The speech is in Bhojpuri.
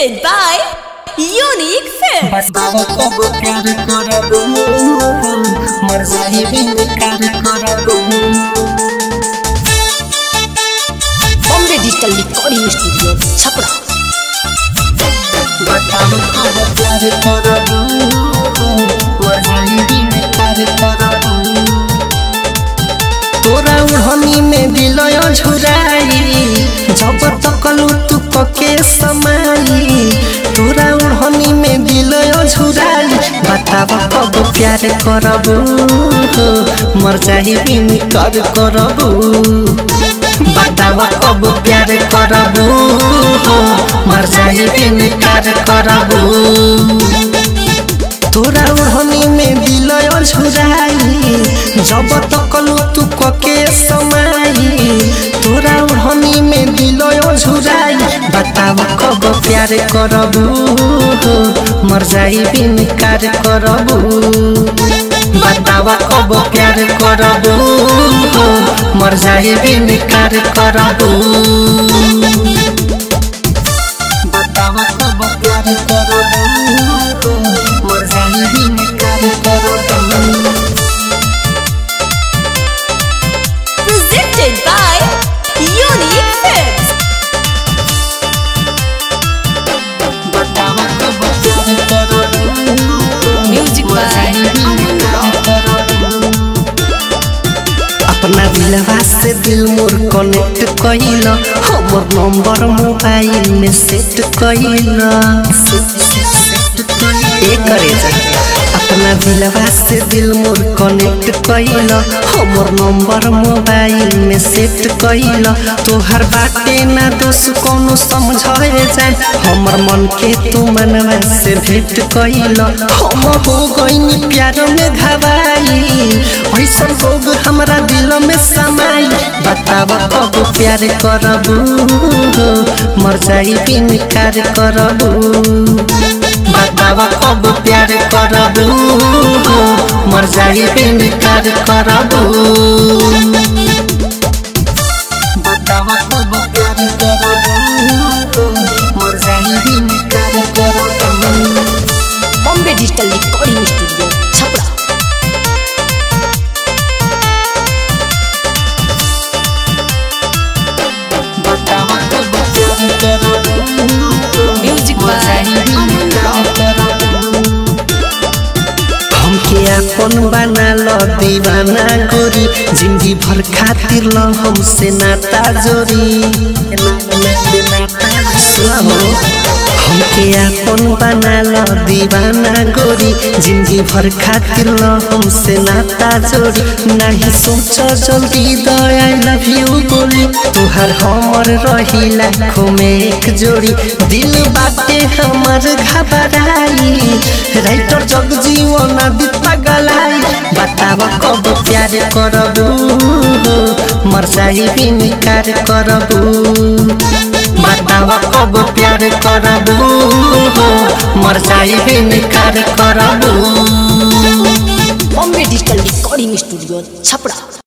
Presented by Unique Films. बताओ कब प्यार करबो मर जाही बिन प्यार करबो Bombay Digital Recording Studio, Chapra. बताओ कब प्यार करबो मर जाही बिन प्यार करबो तोरा उड़नी में दिलय झुराई जब तकलू तू पके समाई तोरा उड़नी में दिलय झुराई बताब कब प्यार करबू मर जाही बिन कर करबू बताब कब प्यार करबू मर जाही बिन कर करबू तोरा उड़नी में दिलय झुराई जब तकलू तू कके समाई तोरा उड़नी में दिलय झुराई बताब कब प्यार करबू मर जाई बिन कार करबू बताब कब प्यार करबू मर जाई बिन कार करबू बताव कब प्यार करबो मर जाई बिन प्यार करबो Presented by Unique Films. बताव कब प्यार करबो Music मर by जाई बिन प्यार करबो अपना दिलवा से दिल मोर कनेक्ट कइल हमर नंबर मोबाइल में सेट कइल ए करे जा अपना दिलवा से दिल मोर कनेक्ट कइल हमर नंबर मोबाइल में सेट कइल तोहर बाटे ना दोष कोनो समझे जा हमर मन के तू मनवा से भेंट कइल हम हो गइनी प्यार में घबाई ऐसा लोग हमरा दिल में समाई बताब कब प्यार करबू मर जाई बिन कार करबू बताब कब प्यार करबू मर जाई बिन कार करबू बताब कब प्यार करबू मर जाई बिन कार करबू Bombay Digital Recording Studio, Chapra. बताब कब प्यार करबू Music by हमके अपन बना लो दीवाना गोरी जिंदगी भर खातिर लो हमसे नाता जोरी सुनो हमके अपन बना लो दीवाना गोरी जिंदगी भर खातिर लो हमसे नाता जोड़ी नहीं सोचो जल्दी दो आई लव यू बोली तुहर हमर रही लाखों में एक जोड़ी दिल बाटे हमर घबराई राइटर जगजीवन आदि पगलाई बताब कब प्यार करबू मर जाई बिन कार करबू बताब कब प्यार करबू मर जाई बिन कार करबू Bombay Digital Recording Studio, Chapra.